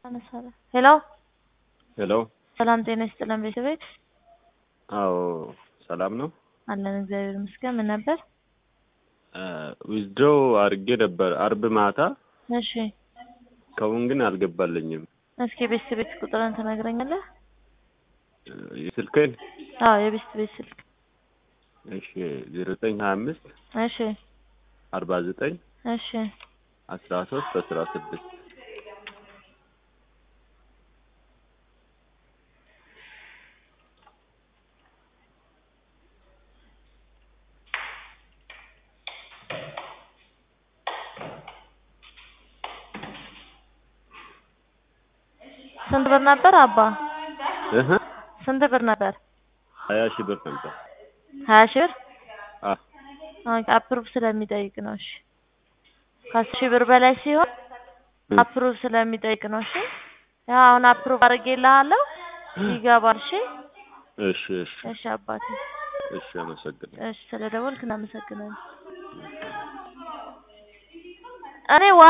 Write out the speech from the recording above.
አነሳለሁ። ሄሎ ሄሎ ሰላም ጤና ይስጥልን ቤተሰቤት አዎ ሰላም ነው። አለን እግዚአብሔር ይመስገን። ምን ነበር? ዊዝድሮ አድርጌ ነበር አርብ ማታ። እሺ ከውን ግን አልገባልኝም። እስኪ ቤት ቤት ቁጥርን ትነግረኛለህ? የስልክን አዎ የቤት ቤት ስልክ እሺ ዜሮ ዘጠኝ ሀያ አምስት እሺ አርባ ዘጠኝ እሺ አስራ ሶስት አስራ ስድስት ስንት ብር ነበር አባ? እህ ስንት ብር ነበር? ሀያ ሺህ ብር ነበር። ሀያ ሺህ ብር አ ኦኬ አፕሩቭ ስለሚጠይቅ ነው። እሺ ከአስር ሺህ ብር በላይ ሲሆን አፕሩቭ ስለሚጠይቅ ነው። እሺ ያው አሁን አፕሩቭ አድርጌልሃለሁ ይገባል። እሺ እሺ እሺ እሺ አባቴ እሺ አመሰግናለሁ። እሺ ስለደወልክ እናመሰግናለን። እኔ ዋ